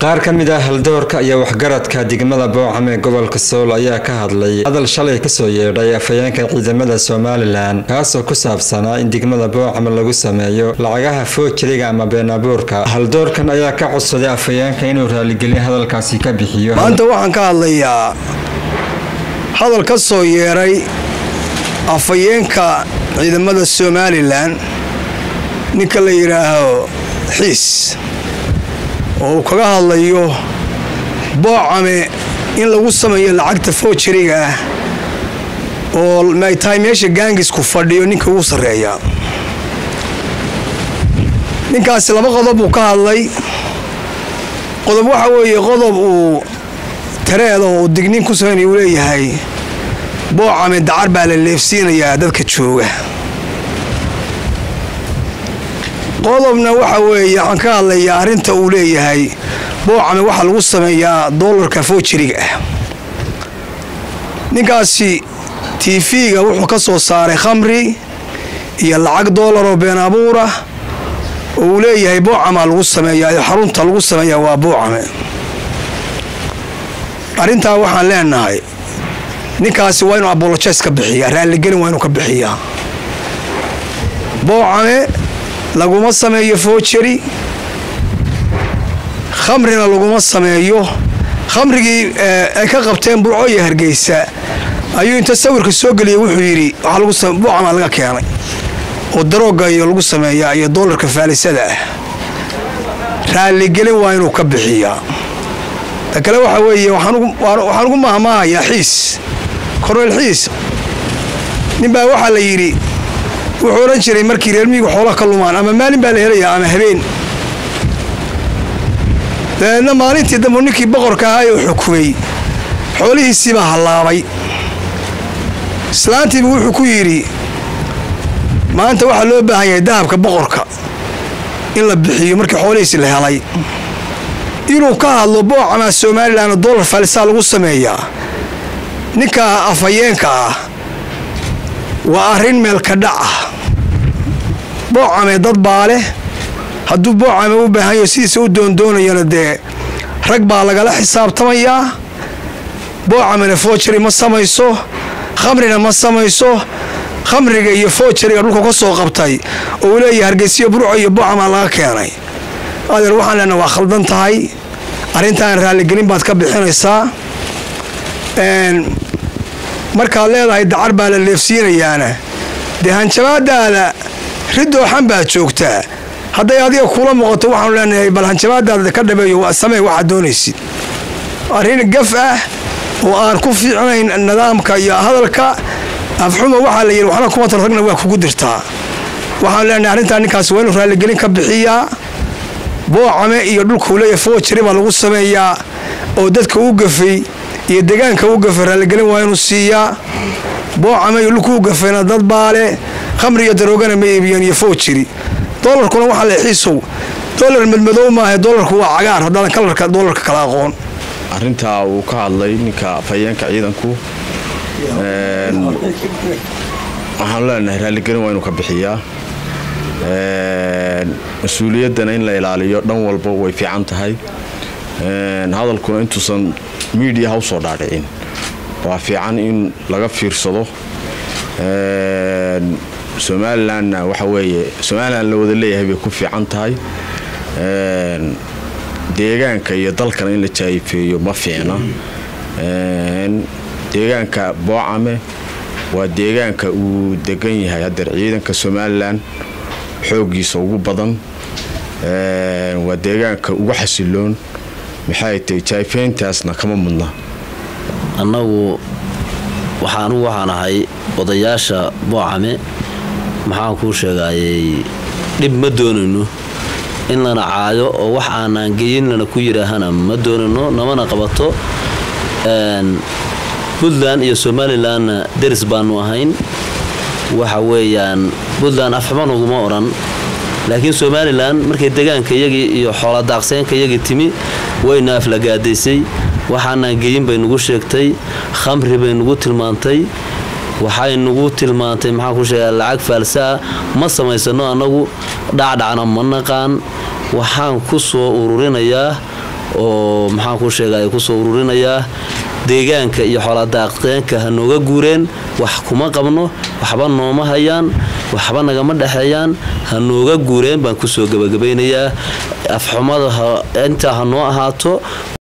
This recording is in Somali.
qaar ka mid ah haldoorka iyo waxgaradka degmada boocam ee gobolka sool ayaa ka hadlay hadal shalay kasoo yeedhay afhayeenka ciidamada somalilan kaasoo ku saabsanaa in degmada boocam lagu sameeyo lacagaha foojiriga ama beenabuurka haldoorkan ayaa ka codsaday afhayeenka inuu raaligelin hadalkaasi ka bixiyo maanta waxaan ka hadlayaa hadal ka soo yeedhay afhayeenka ciidamada somalilan ninka la yidhaaho xiis oo uu kaga hadlayo boocame in lagu sameeyo lacagta foojariga ah oo ay tahay meesha gaangisku fadhiyo ninka ugu sarreeya ninkaasi laba qodob uu ka hadlay qodob waxa weeye qodob uu tareeda oo dignin ku sameynaya uu leeyahay boocame dacar baa la leefsiinayaa dadka jooga qodobna waxa weeye waxaan ka hadlayaa arrinta uu leeyahay boocame waxaa lagu sameeyaa doolarka foojiriga ah ninkaasi tiifiga wuxuu ka soo saaray khamri iyo lacag doolaroo been abuura oo uu leeyahay boocamaa lagu sameeyaa xarunta lagu sameeyaa waa boocame arrintaa waxaan leenahay ninkaasi waa inuu abolojes ka bixiyaa raalligelin waa inuu ka bixiyaa boocame laguma sameeyo foojari khamrina laguma sameeyo khamrigii ay ka qabteen burco iyo hargeysa ayuu inta sawirka soo geliyay wuxuu yidhi buucamaa laga keenay oo darooga iyo lagu sameeyaa iyo doolarka faalisada ah raalligelin waa inuu ka bixiyaa ta kale waxa weeye waxaan ugu mahmaahayaa xiis korneyl xiis ninbaa waxaa la yidhi wuxuu odhan jiray markii reer miyigu xoolaha ka lumaan ama maalin baa la helayaa ama habeen dabeedna maalintii dambu ninkii boqorka ahaa oo xukumay xoolihiisiibaa hallaabay islaantiibu wuxuu ku yidhi maanta waxaa loo baahan yahay dahabka boqorka in la bixiyo markii xoolihiisi la helay inuu ka hadlo boocamaa somalilan dollar faalisaa lagu sameeyaa ninka afhayeenka ah waa arrin meelka dhac ah boocame dad baa leh hadduu boocame u baahanyaho sidiisa u doondoonayana dee rag baa lagala xisaabtamayaa boocamena foojari ma samayso khamrina ma samayso khamriga iyo foojariga dhulka ka soo qabtay oo uu leeyahay hargeysiyo burco iyo boocamaa laga keenay adeer waxaan leenaha waa khaldan tahay arrintaan raalligelin baad ka bixinaysaa markaad leedahay dacar baa la leefsiinayaana dee hanjabaadaada ridooxan baad joogtaa hadday adiga kula muuqato waxaanu leenahay bal hanjabaadaada ka dhabeeyo samee waxaad doonaysid arrin gaf ah oo aan ku fiicnayn nidaamka iyo hadalka afxuma waxaa la yidhi waxna kuma tan ragna waa kugu dirtaa waxaanu leenahay arrintaa ninkaas waa inuu raalligelin ka bixiyaa boocame iyo dhulkuu leeyahay foojari baa lagu sameeyaa oo dadka u gafay iyo degaanka u gafay raalligelin waa inuu siiyaa boocame iyo dhulku u gafayna dad baale khamri iyo daroogana ma iibiyeen iyo foojiri doolarkuna waxaa le xiisow doolar madmadow maaha doolarku waa cagaar haddaadan kalarka doolarka kala aqoon arrintaa uu ka hadlay ninka afhayeenka ciidanku waxaanu leenahay raalligelin waa inuu ka bixiyaa mas-uuliyaddana in la ilaaliyo dhan walba way fiican tahay hadalkuna intuusan miidiyaha usoo dhaadhicin waa fiican in laga fiirsado somalilanna waxa weeye somalilan la wada leeyahay bay ku fiican tahay deegaanka iyo dalkana in la jaayifeeyo ma fiicna deegaanka boocame waa deegaanka uu degan yahay haddeer ciidanka somalilan xooggiisa ugu badan waa deegaanka ugu xasiloon maxay tahay jaayfeyntaasna kama mudna annagu waxaa anugu waxaan ahay odayaasha boocame maxaan kuu sheegaayey dhib ma doonayno in lana caayo oo wax aanaan geyin lana ku yidhaahana ma doonayno namana qabato puntland iyo somalilanna deris baanu ahayn waxa weeyaan puntland afxuman uguma odhan laakiin somalilan markay degaanka iyagii iyo xooladaaqseenka iyagii timi wayna aflagaadaysay waxaanaan geyin bay nugu sheegtay khamri bay nugu tilmaantay waxay nugu tilmaantay maxaan ku sheegaa lacag faalsaa ma samaysano annagu dhacdhacna ma naqaan waxaan ku soo ururinayaa oo maxaan kuu sheegay kusoo ururinayaa deegaanka iyo xooladaaqeenka ha nooga guureen wax kuma qabno waxba nooma hayaan waxba nagama dhexeeyaan ha nooga guureen baan kusoo gabagabaynayaa afxumada intaa ha noo ahaato